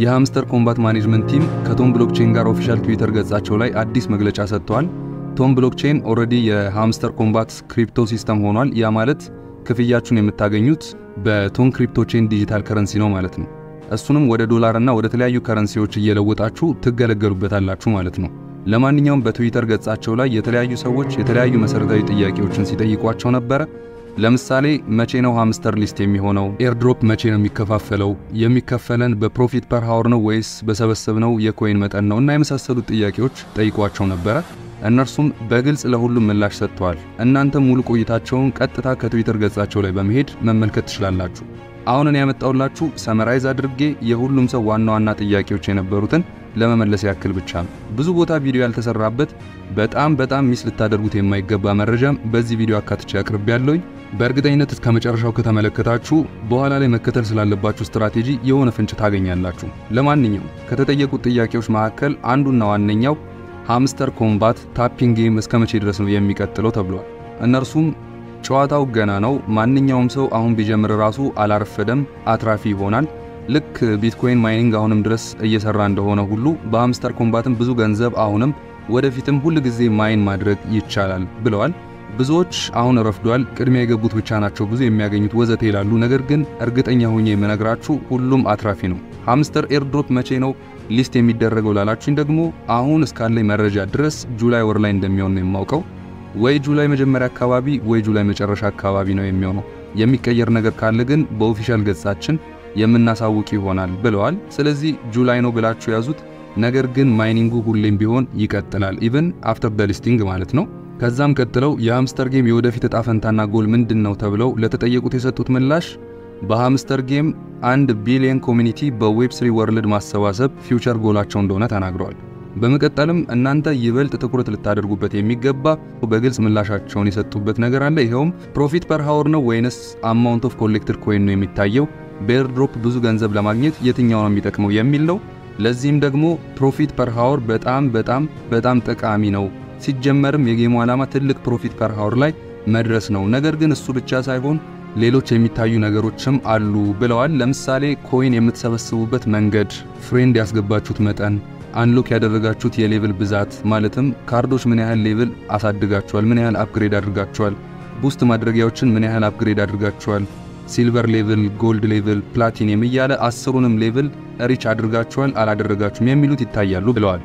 የሃምስተር ኮምባት ማኔጅመንት ቲም ከቶም ብሎክቼን ጋር ኦፊሻል ትዊተር ገጻቸው ላይ አዲስ መግለጫ ሰጥተዋል። ቶም ብሎክቼን ኦልሬዲ የሃምስተር ኮምባት ክሪፕቶ ሲስተም ሆኗል። ያ ማለት ክፍያችሁን የምታገኙት በቶም ክሪፕቶ ቼን ዲጂታል ከረንሲ ነው ማለት ነው። እሱንም ወደ ዶላር እና ወደ ተለያዩ ከረንሲዎች እየለወጣችሁ ትገለገሉበታላችሁ ማለት ነው። ለማንኛውም በትዊተር ገጻቸው ላይ የተለያዩ ሰዎች የተለያዩ መሰረታዊ ጥያቄዎችን ሲጠይቋቸው ነበረ። ለምሳሌ መቼ ነው ሃምስተር ሊስት የሚሆነው? ኤርድሮፕ መቼ ነው የሚከፋፈለው? የሚከፈለን በፕሮፊት ፐር ሃወር ነው ወይስ በሰበሰብነው የኮይን መጠን ነው? እና የመሳሰሉት ጥያቄዎች ጠይቋቸው ነበረ። እነርሱም በግልጽ ለሁሉም ምላሽ ሰጥተዋል። እናንተ ሙሉ ቆይታቸውን ቀጥታ ከትዊተር ገጻቸው ላይ በመሄድ መመልከት ትችላላችሁ። አሁን እኔ ያመጣውላችሁ ሰመራይዝ አድርጌ የሁሉም ሰው ዋና ዋና ጥያቄዎች የነበሩትን ለመመለስ ያክል ብቻ ነው። ብዙ ቦታ ቪዲዮ ያልተሰራበት በጣም በጣም ሚስ ልታደርጉት የማይገባ መረጃም በዚህ ቪዲዮ አካትቼ አቅርቤ ያለውኝ። በእርግጠኝነት እስከ መጨረሻው ከተመለከታችሁ በኋላ ላይ መከተል ስላለባችሁ ስትራቴጂ የሆነ ፍንጭ ታገኛላችሁ። ለማንኛውም ከተጠየቁት ጥያቄዎች መካከል አንዱና ዋነኛው ሃምስተር ኮምባት ታፒንግ ጌም እስከ መቼ ድረስ ነው የሚቀጥለው ተብሏል። እነርሱም ጨዋታው ገና ነው፣ ማንኛውም ሰው አሁን ቢጀምር ራሱ አላረፈደም፣ አትራፊ ይሆናል። ልክ ቢትኮይን ማይኒንግ አሁንም ድረስ እየሰራ እንደሆነ ሁሉ በሃምስተር ኮምባትም ብዙ ገንዘብ አሁንም ወደፊትም ሁል ጊዜ ማይን ማድረግ ይቻላል ብለዋል። ብዙዎች አሁን ረፍዷል፣ ቅድሚያ የገቡት ብቻ ናቸው ብዙ የሚያገኙት ወዘተ ይላሉ። ነገር ግን እርግጠኛ ሆኜ የምነግራችሁ ሁሉም አትራፊ ነው። ሃምስተር ኤርድሮፕ መቼ ነው ሊስት የሚደረገው ላላችሁኝ ደግሞ አሁን እስካለኝ መረጃ ድረስ ጁላይ ወር ላይ እንደሚሆን ነው የማውቀው። ወይ ጁላይ መጀመሪያ አካባቢ ወይ ጁላይ መጨረሻ አካባቢ ነው የሚሆነው። የሚቀየር ነገር ካለ ግን በኦፊሻል ገጻችን የምናሳውቅ ይሆናል ብለዋል። ስለዚህ ጁላይ ነው ብላችሁ ያዙት። ነገር ግን ማይኒንጉ ሁሌም ቢሆን ይቀጥላል፣ ኢቭን አፍተር ደ ሊስቲንግ ማለት ነው። ከዛም ቀጥለው የሃምስተር ጌም የወደፊት እጣ ፈንታና ጎል ምንድን ነው ተብለው ለተጠየቁት የሰጡት ምላሽ በሃምስተር ጌም አንድ ቢሊየን ኮሚኒቲ በዌብ ስሪ ወርልድ ማሰባሰብ ፊውቸር ጎላቸው እንደሆነ ተናግረዋል። በመቀጠልም እናንተ ይበልጥ ትኩረት ልታደርጉበት የሚገባ በግልጽ ምላሻቸውን የሰጡበት ነገር አለ። ይኸውም ፕሮፊት ፐር ሃወር ነው ወይንስ አማውንት ኦፍ ኮሌክትድ ኮይን ነው የሚታየው? በኤርድሮፕ ብዙ ገንዘብ ለማግኘት የትኛው ነው የሚጠቅመው የሚል ነው። ለዚህም ደግሞ ፕሮፊት ፐር ሃወር በጣም በጣም በጣም ጠቃሚ ነው። ሲጀመርም የጌሙ ዓላማ ትልቅ ፕሮፊት ፐር ሃወር ላይ መድረስ ነው። ነገር ግን እሱ ብቻ ሳይሆን ሌሎች የሚታዩ ነገሮችም አሉ ብለዋል። ለምሳሌ ኮይን የምትሰበስቡበት መንገድ፣ ፍሬንድ ያስገባችሁት መጠን፣ አንሎክ ያደረጋችሁት የሌቭል ብዛት ማለትም ካርዶች ምን ያህል ሌቭል አሳድጋችኋል፣ ምን ያህል አፕግሬድ አድርጋችኋል፣ ቡስት ማድረጊያዎችን ምን ያህል አፕግሬድ አድርጋችኋል፣ ሲልቨር ሌቭል፣ ጎልድ ሌቭል፣ ፕላቲኒየም እያለ አስሩንም ሌቭል ሪች አድርጋችኋል አላደረጋችሁም የሚሉት ይታያሉ ብለዋል።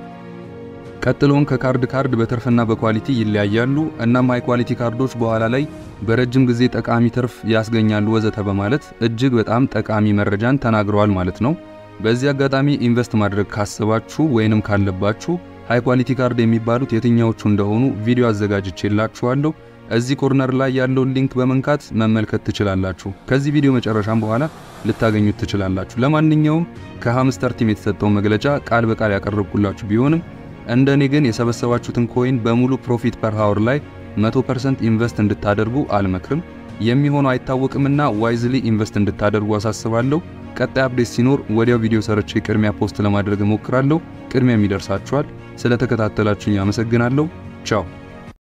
ቀጥሎም ከካርድ ካርድ በትርፍና በኳሊቲ ይለያያሉ። እናም ሃይ ኳሊቲ ካርዶች በኋላ ላይ በረጅም ጊዜ ጠቃሚ ትርፍ ያስገኛሉ ወዘተ በማለት እጅግ በጣም ጠቃሚ መረጃን ተናግረዋል ማለት ነው። በዚህ አጋጣሚ ኢንቨስት ማድረግ ካሰባችሁ ወይንም ካለባችሁ ሃይ ኳሊቲ ካርድ የሚባሉት የትኛዎቹ እንደሆኑ ቪዲዮ አዘጋጅቼላችኋለሁ። እዚህ ኮርነር ላይ ያለውን ሊንክ በመንካት መመልከት ትችላላችሁ። ከዚህ ቪዲዮ መጨረሻም በኋላ ልታገኙት ትችላላችሁ። ለማንኛውም ከሃምስተር ቲም የተሰጠው መግለጫ ቃል በቃል ያቀረብኩላችሁ ቢሆንም እንደ እኔ ግን የሰበሰባችሁትን ኮይን በሙሉ ፕሮፊት ፐር ሃወር ላይ 100% ኢንቨስት እንድታደርጉ አልመክርም። የሚሆነው አይታወቅምና ዋይዝሊ ኢንቨስት እንድታደርጉ አሳስባለሁ። ቀጣይ አፕዴት ሲኖር ወዲያው ቪዲዮ ሰርቼ ቅድሚያ ፖስት ለማድረግ እሞክራለሁ። ቅድሚያ የሚደርሳችኋል። ስለተከታተላችሁኝ አመሰግናለሁ። ቻው